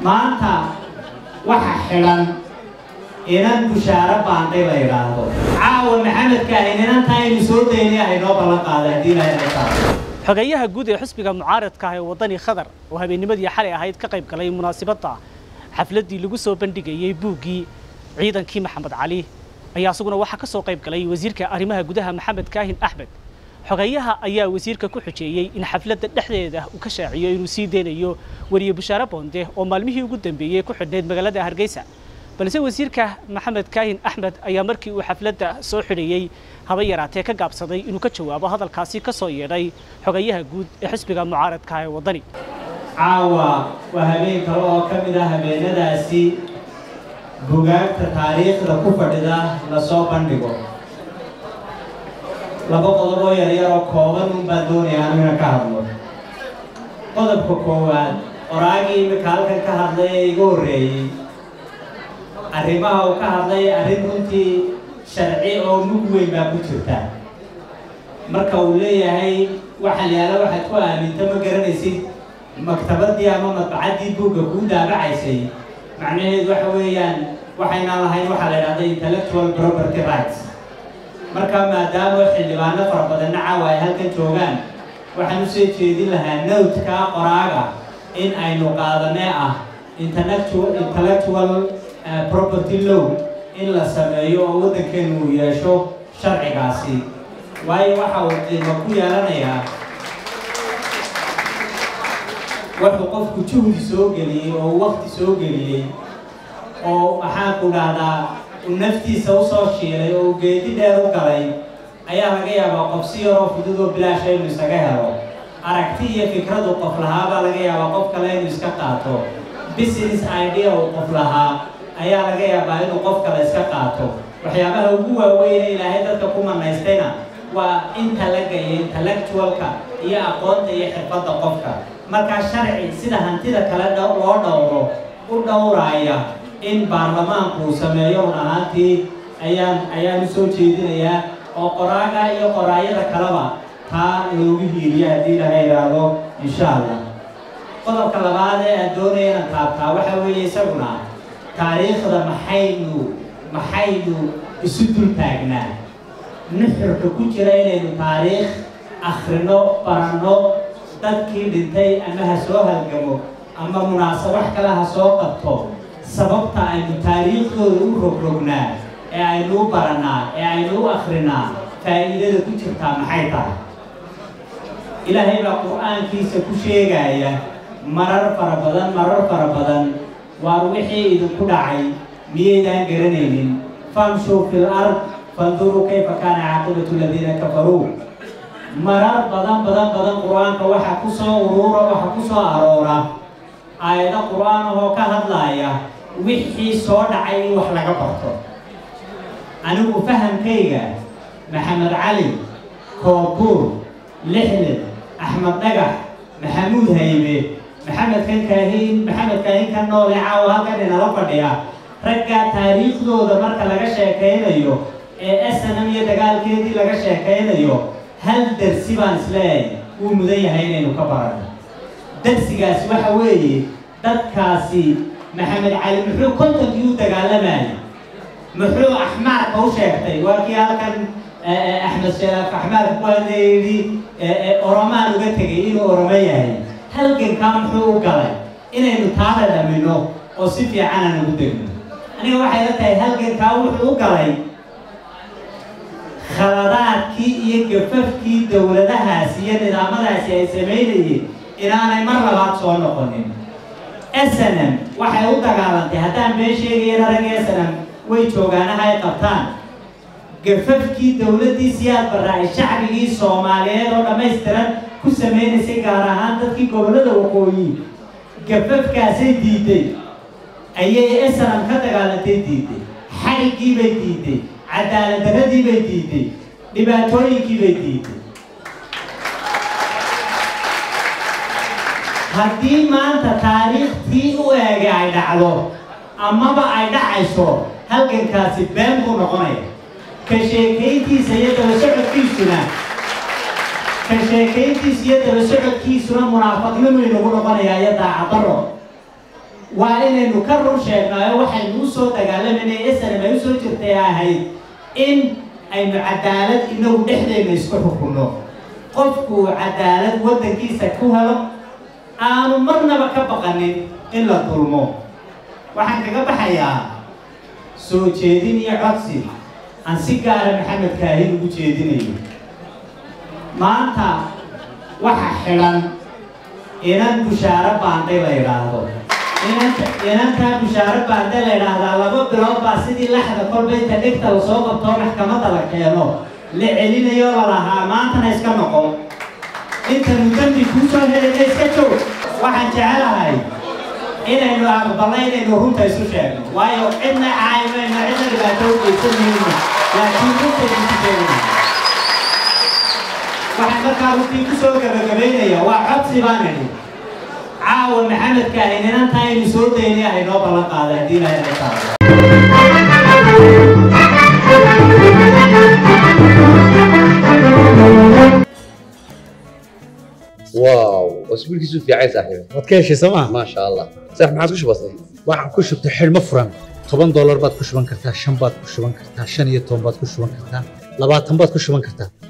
maanta waxa xidhan inan bushaaro baanday la yidhaahdo caawa maxamedkaahin inanta aynu soo daynay aynoo ballan qaada haddii ilaahay na saaro xogeeyaha guud ee xisbiga mucaaradka ah ee waddani khadar oo habeennimadii xalay ahayd ka qayb galay munaasabadda xafladdii lagu soo bandhigayey buuggii ciidankii maxamed cali ayaa isaguna waxaa ka soo qayb galay wasiirka arrimaha gudaha maxamed kaahin axmed xogeeyaha ayaa wasiirka ku xujeeyey in xafladda dhexdeeda uu ka shaaciyo inuu sii deynayo weriye bushaare boonde oo maalmihii ugu dambeeyey ku xidhnayd magaalada hargeysa balse wasiirka maxamed kaahin axmed ayaa markii uu xafladda soo xidhayey haba yaraatee ka gaabsaday inuu ka jawaabo hadalkaasi ka soo yeedhay xogeeyaha guud ee xisbiga mucaaradka ah ee waddani caawa waa habeen kale oo ka mid ah habeenadaasi bugaagta taariikhda ku fadhida lasoo bandhigo laba qodob oo yaryar oo kooban un baan doonaya anu ina ka hadlo qodobka koowaad qoraagii imika halkan ka hadlay ee igu horreeyey arrimaha uu ka hadlay arrin runtii sharci oo mug weyn baa ku jirta marka uu leeyahay waxaan yaala waxaad ku aaminta ma garanaysid maktabadii ama madbacaddii buugga kuu daabacaysay macnaheedu waxa weeyaan waxaynaan lahayn waxaa la idhahda intellectual property rights marka maadaama xildhibaano fara badanna caawa ay halkan joogaan waxaan u soo jeedin lahaa nowtka qoraaga in aynu qaadanee ah intellectual intellectual property law in la sameeyo oo waddankeenu uu yeesho sharcigaasi waayo waxa uu qiimo ku yeelanayaa wuxuu qofku juhdi soo geliyey oo waqti soo geliyey oo maxaanku dhahdaa uu naftiisa usoo shiilay oo uu geedi dheer u galay ayaa laga yaabaa qof si yaroo fudud oo bilaasha inuu isaga helo aragti iyo fikradu qof lahaabaa laga yaabaa qof kale inuu iska qaato business idea uu qof lahaa ayaa laga yaabaa inuu qof kale iska qaato waxyaabaha ugu waaweyne ilaahay dadka ku manaystayna waa intalaga iyo intellectualka iyo aqoonta iyo xirfadda qofka markaa sharci sida hantida kale loo dhowro u dhowraaya in baarlamaanku uu sameeyo run ahaantii ayaan ayaan u soo jeedinayaa oo qoraaga iyo qoraayada kaleba taa loogu hiiliyo haddii laga idhaahdo insha allah qodobka labaad ee aan doonaya inaan taabtaa waxa weeye isaguna taariikhda maxaynu maxaynu isu dul taagnaa nuxurka ku jira inaynu taariikh akhrino baranno dadkii dhintay ama ha soo halgamo ama munaasab wax kale ha soo qabto sababta aynu taariikhdooda u rogrognaa ee aynu u barannaa ee aynu u akhrinaa faa'iidada ku jirtaa maxay tahay ilaahay baa qur-aankiisa ku sheegaya marar fara badan marar fara badan waar wixii idinku dhacay miyaydaan garanaynin famshuu fil ard fanduruu kayfa kaana caaqibatu aladiina kafaruu marar badan badan badan qur-aanka waxaa ku soo uruura waxaa ku soo aroora aayado qur-aan ahoo ka hadlaaya wixii soo dhacay in wax laga barto anigu fahamkayga maxamed cali koobuur lixlin axmed dhagax maxamuud haybe maxamed kan kaahiin maxamed kaahiin ka noole caawa halkan inala fadhiya raggaa taariikhdooda marka laga sheekaynayo ee snm iyo dagaalkeedii laga sheekaynayo hal darsi baan isleeyahay wuu mudan yahay inaynu ka baranno darsigaasi waxa weeye dadkaasi maxamed cali muxuu kontonkii u dagaalamayay muxuu axmaarka u sheegtay waa kii halkan axmed sheelaaf axmaarka ku hadlaya yidhi oromaan uga tegay inuu oromo yahay halgankaa muxuu u galay inaynu taada dhamino oo si fiican aan ugu degno aniga waxay la tahay halgankaa wuxuu u galay khaladaadkii iyo gafafkii dowladahaasi iyo nidaamadaasi ay samaynayeen inaanay mar labaad soo noqonin snm waxay u dagaalantay haddaan been sheegayana rag snm way joogaanaha ay qabtaan gafafkii dowladdii siyaad barra ay shacbigii soomaaliyeed oo dhammaystiran ku samaynaysay gaar ahaan dadkii gobollada waqooyi gafafkaasay diiday ayay snm ka dagaalantay diiday xadhiggii bay diiday cadaaladdarradii bay diiday dhibaatooyinkii bay diiday haddii maanta taariikhtii u eegay ay dhacdo amaba ay dhacayso halgankaasi been buu noqonaya ka sheekayntiisa iyo daba socodkiisuna ka sheekayntiisa iyo daba socodkiisuna munaafaqnimuu inagu noqonayaa iyo daacadaro waa inaynu ka run sheegnaayo waxaynu u soo dagaalamayna snm ay usoo jirtay ahayd in aynu cadaalad inagu dhexdeenna isku xukunno qofku cadaalad waddankiisa ku helo aanu marnaba ka baqanin in la dulmo waxaan kaga baxayaa soo jeedin iyo codsi aan si gaara maxamed kaahin ugu jeedinayo maanta waxa xidhan inan bushaaro baandhay la yidhaahdo inanta inantaa bushaaro baandhay la yidhaahdaa laba bilood baa sidii laxda kolba inta dhigta lasoo qabtoo maxkamadda la keeno la celinayo la lahaa maantana iska noqon intanu dembi kuu soo helayna iska joog waxaan jecelahay inaynu aqbalno inaynu runta isu sheegno waayo cidna caayimayno cidna dhibaato u geysanayno laakiin runtaynu isu sheegayno waxaan markaa runtii ku soo gabagabaynaya waa codsi baan idhi caawa maxamedka ahayn inantaa aynu soo daynay ah inoo ballan qaaday haddii ilaahay naga taabo واو اسبوعك في عايز صاحبي waad ka heshay sooma ما شاء الله صح ما عادش بسيط waxaan ku shubtay xidhmo furan toban doolar baad ku shuban kartaa shan baad ku shuban kartaa shan iyo toban baad ku shuban kartaa labaatan baad ku shuban kartaa